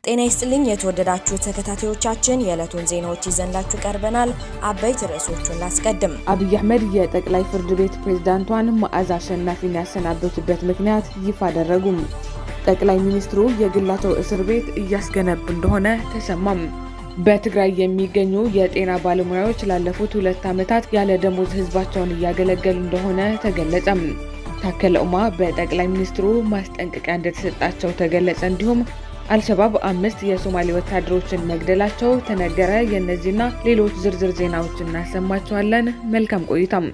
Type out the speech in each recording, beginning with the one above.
ጤና ይስጥልኝ የተወደዳችሁ ተከታታዮቻችን የዕለቱን ዜናዎች ይዘንላችሁ ቀርበናል። አበይት ርዕሶቹን ላስቀድም። አብይ አህመድ የጠቅላይ ፍርድ ቤት ፕሬዝዳንቷን መዓዛ አሸናፊን ያሰናበቱበት ምክንያት ይፋ አደረጉም። ጠቅላይ ሚኒስትሩ የግላቸው እስር ቤት እያስገነቡ እንደሆነ ተሰማም። በትግራይ የሚገኙ የጤና ባለሙያዎች ላለፉት ሁለት ዓመታት ያለ ደሞዝ ህዝባቸውን እያገለገሉ እንደሆነ ተገለጸም። ታከለ ኡማ በጠቅላይ ሚኒስትሩ ማስጠንቀቂያ እንደተሰጣቸው ተገለጸ። እንዲሁም አልሸባብ አምስት የሶማሌ ወታደሮችን መግደላቸው ተነገረ። የእነዚህና ሌሎች ዝርዝር ዜናዎችን እናሰማቸዋለን። መልካም ቆይታም።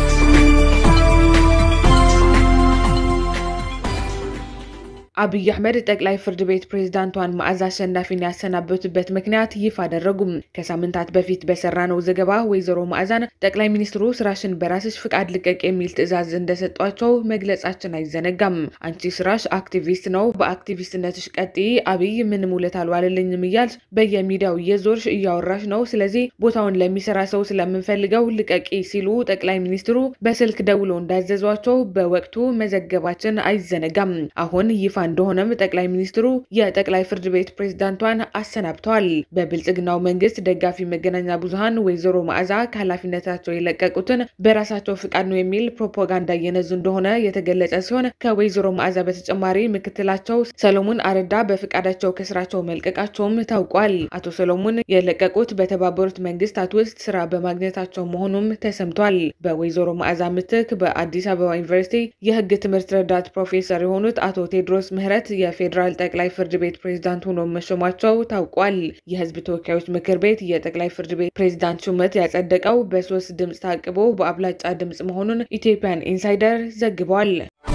አብይ አህመድ ጠቅላይ ፍርድ ቤት ፕሬዝዳንቷን መዓዛ አሸናፊን ያሰናበቱበት ምክንያት ይፋ አደረጉም። ከሳምንታት በፊት በሰራነው ዘገባ ወይዘሮ መዓዛን ጠቅላይ ሚኒስትሩ ስራሽን በራስሽ ፍቃድ ልቀቅ የሚል ትዕዛዝ እንደሰጧቸው መግለጻችን አይዘነጋም። አንቺ ስራሽ አክቲቪስት ነው፣ በአክቲቪስትነትሽ ቀጥይ፣ አብይ ምንም ውለት አልዋለልኝም እያልሽ በየሚዲያው እየዞርሽ እያወራሽ ነው። ስለዚህ ቦታውን ለሚሰራ ሰው ስለምንፈልገው ልቀቂ ሲሉ ጠቅላይ ሚኒስትሩ በስልክ ደውሎ እንዳዘዟቸው በወቅቱ መዘገባችን አይዘነጋም። አሁን ይፋ እንደሆነም ጠቅላይ ሚኒስትሩ የጠቅላይ ፍርድ ቤት ፕሬዝዳንቷን አሰናብተዋል። በብልጽግናው መንግስት ደጋፊ መገናኛ ብዙኃን ወይዘሮ መዓዛ ከኃላፊነታቸው የለቀቁትን በራሳቸው ፍቃድ ነው የሚል ፕሮፓጋንዳ እየነዙ እንደሆነ የተገለጸ ሲሆን ከወይዘሮ መዓዛ በተጨማሪ ምክትላቸው ሰሎሞን አረዳ በፍቃዳቸው ከስራቸው መልቀቃቸውም ታውቋል። አቶ ሰሎሞን የለቀቁት በተባበሩት መንግስታት ውስጥ ስራ በማግኘታቸው መሆኑም ተሰምቷል። በወይዘሮ መዓዛ ምትክ በአዲስ አበባ ዩኒቨርሲቲ የህግ ትምህርት ረዳት ፕሮፌሰር የሆኑት አቶ ቴድሮስ ምህረት የፌዴራል ጠቅላይ ፍርድ ቤት ፕሬዝዳንት ሆኖ መሾማቸው ታውቋል። የህዝብ ተወካዮች ምክር ቤት የጠቅላይ ፍርድ ቤት ፕሬዝዳንት ሹመት ያጸደቀው በሶስት ድምፅ ታቅቦ በአብላጫ ድምፅ መሆኑን ኢትዮጵያን ኢንሳይደር ዘግቧል።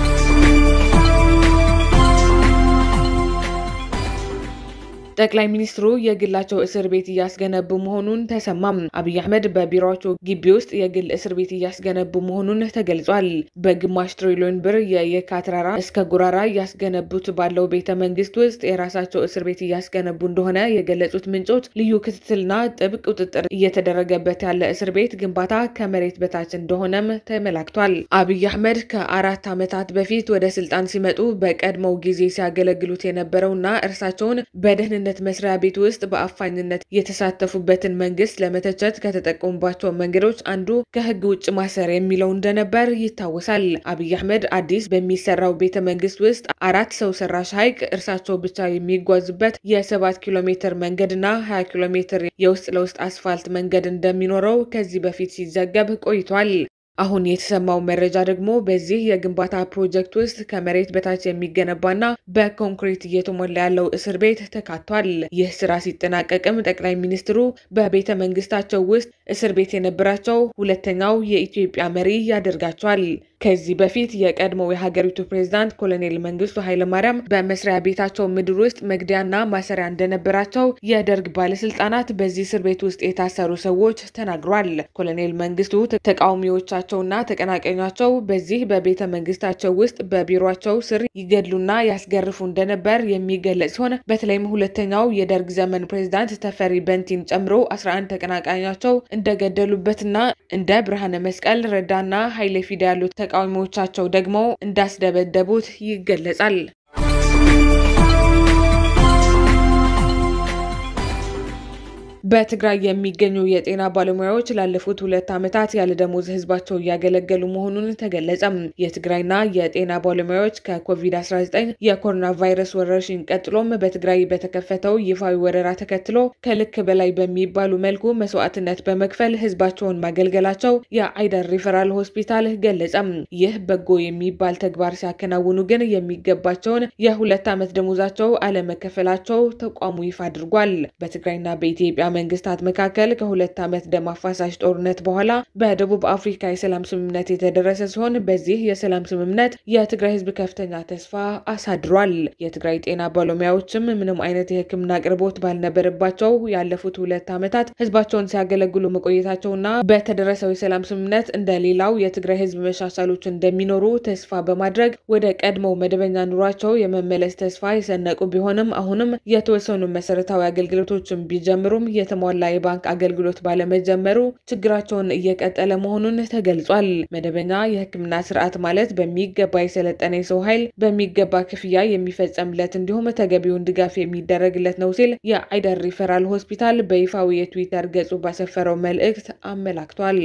ጠቅላይ ሚኒስትሩ የግላቸው እስር ቤት እያስገነቡ መሆኑን ተሰማም። አብይ አህመድ በቢሮቸው ግቢ ውስጥ የግል እስር ቤት እያስገነቡ መሆኑን ተገልጿል። በግማሽ ትሪሊዮን ብር የየካ ተራራ እስከ ጉራራ እያስገነቡት ባለው ቤተ መንግስት ውስጥ የራሳቸው እስር ቤት እያስገነቡ እንደሆነ የገለጹት ምንጮች ልዩ ክትትልና ጥብቅ ቁጥጥር እየተደረገበት ያለ እስር ቤት ግንባታ ከመሬት በታች እንደሆነም ተመላክቷል። አብይ አህመድ ከአራት ዓመታት በፊት ወደ ስልጣን ሲመጡ በቀድሞው ጊዜ ሲያገለግሉት የነበረውና እርሳቸውን በደህን ነት መስሪያ ቤት ውስጥ በአፋኝነት የተሳተፉበትን መንግስት ለመተቸት ከተጠቀሙባቸው መንገዶች አንዱ ከህግ ውጭ ማሰር የሚለው እንደነበር ይታወሳል። አብይ አህመድ አዲስ በሚሰራው ቤተ መንግስት ውስጥ አራት ሰው ሰራሽ ሐይቅ እርሳቸው ብቻ የሚጓዙበት የሰባት ኪሎ ሜትር መንገድና ሀያ ኪሎ ሜትር የውስጥ ለውስጥ አስፋልት መንገድ እንደሚኖረው ከዚህ በፊት ሲዘገብ ቆይቷል። አሁን የተሰማው መረጃ ደግሞ በዚህ የግንባታ ፕሮጀክት ውስጥ ከመሬት በታች የሚገነባና በኮንክሪት እየተሞላ ያለው እስር ቤት ተካቷል። ይህ ስራ ሲጠናቀቅም ጠቅላይ ሚኒስትሩ በቤተ መንግስታቸው ውስጥ እስር ቤት የነበራቸው ሁለተኛው የኢትዮጵያ መሪ ያደርጋቸዋል። ከዚህ በፊት የቀድሞው የሀገሪቱ ፕሬዝዳንት ኮሎኔል መንግስቱ ኃይለማርያም በመስሪያ ቤታቸው ምድር ውስጥ መግደያና ማሰሪያ እንደነበራቸው የደርግ ባለስልጣናት በዚህ እስር ቤት ውስጥ የታሰሩ ሰዎች ተናግሯል። ኮሎኔል መንግስቱ ተቃዋሚዎቻቸውና ተቀናቃኛቸው በዚህ በቤተ መንግስታቸው ውስጥ በቢሮቸው ስር ይገድሉና ያስገርፉ እንደነበር የሚገለጽ ሲሆን በተለይም ሁለተኛው የደርግ ዘመን ፕሬዝዳንት ተፈሪ በንቲን ጨምሮ 11 ተቀናቃኛቸው እንደገደሉበትና እንደ ብርሃነ መስቀል ረዳና ኃይሌ ፊዳ ያሉት ተቃዋሚዎቻቸው ደግሞ እንዳስደበደቡት ይገለጻል። በትግራይ የሚገኙ የጤና ባለሙያዎች ላለፉት ሁለት ዓመታት ያለ ደሞዝ ህዝባቸው እያገለገሉ መሆኑን ተገለጸም። የትግራይና የጤና ባለሙያዎች ከኮቪድ-19 የኮሮና ቫይረስ ወረርሽኝ ቀጥሎም በትግራይ በተከፈተው ይፋዊ ወረራ ተከትሎ ከልክ በላይ በሚባሉ መልኩ መስዋዕትነት በመክፈል ህዝባቸውን ማገልገላቸው የአይደር ሪፈራል ሆስፒታል ገለጸም። ይህ በጎ የሚባል ተግባር ሲያከናውኑ ግን የሚገባቸውን የሁለት ዓመት ደሞዛቸው አለመከፈላቸው ተቋሙ ይፋ አድርጓል። በትግራይና በኢትዮጵያ መንግስታት መካከል ከሁለት ዓመት ደም አፋሳሽ ጦርነት በኋላ በደቡብ አፍሪካ የሰላም ስምምነት የተደረሰ ሲሆን በዚህ የሰላም ስምምነት የትግራይ ህዝብ ከፍተኛ ተስፋ አሳድሯል። የትግራይ ጤና ባለሙያዎችም ምንም አይነት የሕክምና አቅርቦት ባልነበረባቸው ያለፉት ሁለት ዓመታት ህዝባቸውን ሲያገለግሉ መቆየታቸውና በተደረሰው የሰላም ስምምነት እንደ ሌላው የትግራይ ህዝብ መሻሻሎች እንደሚኖሩ ተስፋ በማድረግ ወደ ቀድሞው መደበኛ ኑሯቸው የመመለስ ተስፋ የሰነቁ ቢሆንም አሁንም የተወሰኑ መሰረታዊ አገልግሎቶችን ቢጀምሩም የተሟላ የባንክ አገልግሎት ባለመጀመሩ ችግራቸውን እየቀጠለ መሆኑን ተገልጿል። መደበኛ የሕክምና ስርዓት ማለት በሚገባ የሰለጠነ የሰው ኃይል በሚገባ ክፍያ የሚፈጸምለት እንዲሁም ተገቢውን ድጋፍ የሚደረግለት ነው ሲል የአይደር ሪፈራል ሆስፒታል በይፋዊ የትዊተር ገጹ ባሰፈረው መልእክት አመላክቷል።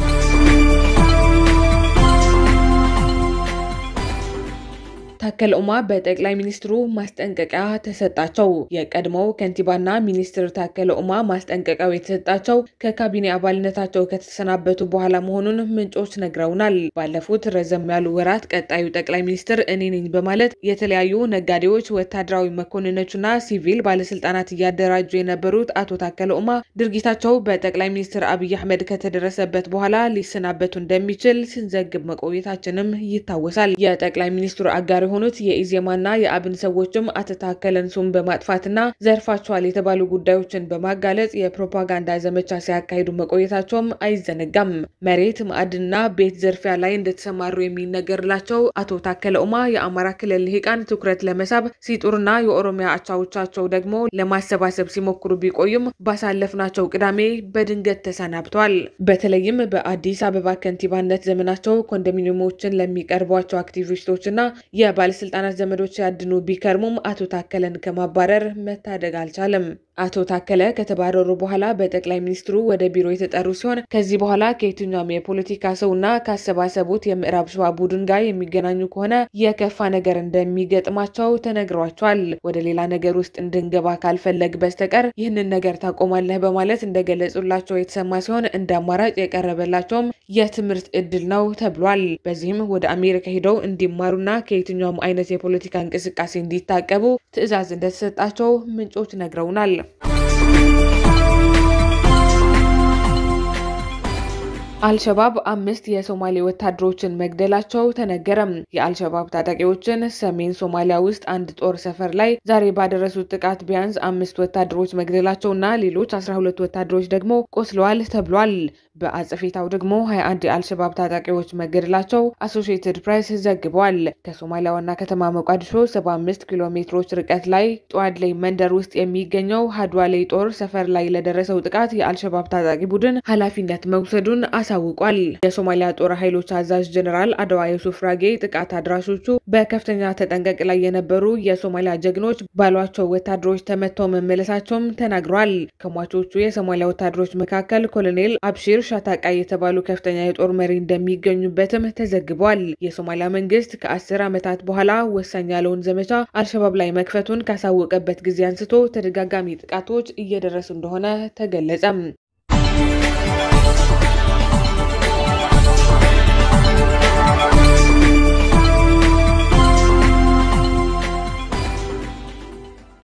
ታከለ ኡማ በጠቅላይ ሚኒስትሩ ማስጠንቀቂያ ተሰጣቸው። የቀድሞው ከንቲባና ሚኒስትር ታከለ ኡማ ማስጠንቀቂያው የተሰጣቸው ከካቢኔ አባልነታቸው ከተሰናበቱ በኋላ መሆኑን ምንጮች ነግረውናል። ባለፉት ረዘም ያሉ ወራት ቀጣዩ ጠቅላይ ሚኒስትር እኔ ነኝ በማለት የተለያዩ ነጋዴዎች፣ ወታደራዊ መኮንኖችና ሲቪል ባለስልጣናት እያደራጁ የነበሩት አቶ ታከለ ኡማ ድርጊታቸው በጠቅላይ ሚኒስትር አብይ አህመድ ከተደረሰበት በኋላ ሊሰናበቱ እንደሚችል ስንዘግብ መቆየታችንም ይታወሳል። የጠቅላይ ሚኒስትሩ አጋር የሆኑት የኢዜማና የአብን ሰዎችም አቶ ታከለን ስም በማጥፋትና ዘርፋቸዋል የተባሉ ጉዳዮችን በማጋለጽ የፕሮፓጋንዳ ዘመቻ ሲያካሂዱ መቆየታቸውም አይዘነጋም። መሬት፣ ማዕድንና ቤት ዘርፊያ ላይ እንደተሰማሩ የሚነገርላቸው አቶ ታከለ ኡማ የአማራ ክልል ልሂቃን ትኩረት ለመሳብ ሲጡርና የኦሮሚያ አቻዎቻቸው ደግሞ ለማሰባሰብ ሲሞክሩ ቢቆዩም ባሳለፍናቸው ቅዳሜ በድንገት ተሰናብተዋል። በተለይም በአዲስ አበባ ከንቲባነት ዘመናቸው ኮንዶሚኒየሞችን ለሚቀርቧቸው አክቲቪስቶችና የባለስልጣናት ዘመዶች ያድኑ ቢከርሙም አቶ ታከለን ከማባረር መታደግ አልቻለም። አቶ ታከለ ከተባረሩ በኋላ በጠቅላይ ሚኒስትሩ ወደ ቢሮ የተጠሩ ሲሆን ከዚህ በኋላ ከየትኛውም የፖለቲካ ሰውና ካሰባሰቡት የምዕራብ ሸዋ ቡድን ጋር የሚገናኙ ከሆነ የከፋ ነገር እንደሚገጥማቸው ተነግሯቸዋል። ወደ ሌላ ነገር ውስጥ እንድንገባ ካልፈለግ በስተቀር ይህንን ነገር ታቆማለህ በማለት እንደገለጹላቸው የተሰማ ሲሆን እንደ አማራጭ የቀረበላቸውም የትምህርት እድል ነው ተብሏል። በዚህም ወደ አሜሪካ ሄደው እንዲማሩና ከየትኛውም አይነት የፖለቲካ እንቅስቃሴ እንዲታቀቡ ትዕዛዝ እንደተሰጣቸው ምንጮች ነግረውናል። አልሸባብ አምስት የሶማሌ ወታደሮችን መግደላቸው ተነገረም። የአልሸባብ ታጣቂዎችን ሰሜን ሶማሊያ ውስጥ አንድ ጦር ሰፈር ላይ ዛሬ ባደረሱት ጥቃት ቢያንስ አምስት ወታደሮች መግደላቸውና ሌሎች አስራ ሁለት ወታደሮች ደግሞ ቆስለዋል ተብሏል። በአጸፌታው ደግሞ 21 የአልሸባብ ታጣቂዎች መገደላቸው አሶሺየትድ ፕሬስ ዘግቧል። ከሶማሊያ ዋና ከተማ ሞቃዲሾ 75 ኪሎ ሜትሮች ርቀት ላይ ጠዋድላይ መንደር ውስጥ የሚገኘው ሀድዋሌ ጦር ሰፈር ላይ ለደረሰው ጥቃት የአልሸባብ ታጣቂ ቡድን ኃላፊነት መውሰዱን አሳውቋል። የሶማሊያ ጦር ኃይሎች አዛዥ ጀኔራል አድዋ የሱፍ ራጌ ጥቃት አድራሾቹ በከፍተኛ ተጠንቀቅ ላይ የነበሩ የሶማሊያ ጀግኖች ባሏቸው ወታደሮች ተመተው መመለሳቸውም ተናግረዋል። ከሟቾቹ የሶማሊያ ወታደሮች መካከል ኮሎኔል አብሺር ሻታቃ የተባሉ ከፍተኛ የጦር መሪ እንደሚገኙበትም ተዘግቧል። የሶማሊያ መንግስት ከአስር ዓመታት በኋላ ወሳኝ ያለውን ዘመቻ አልሸባብ ላይ መክፈቱን ካሳወቀበት ጊዜ አንስቶ ተደጋጋሚ ጥቃቶች እየደረሱ እንደሆነ ተገለጸም።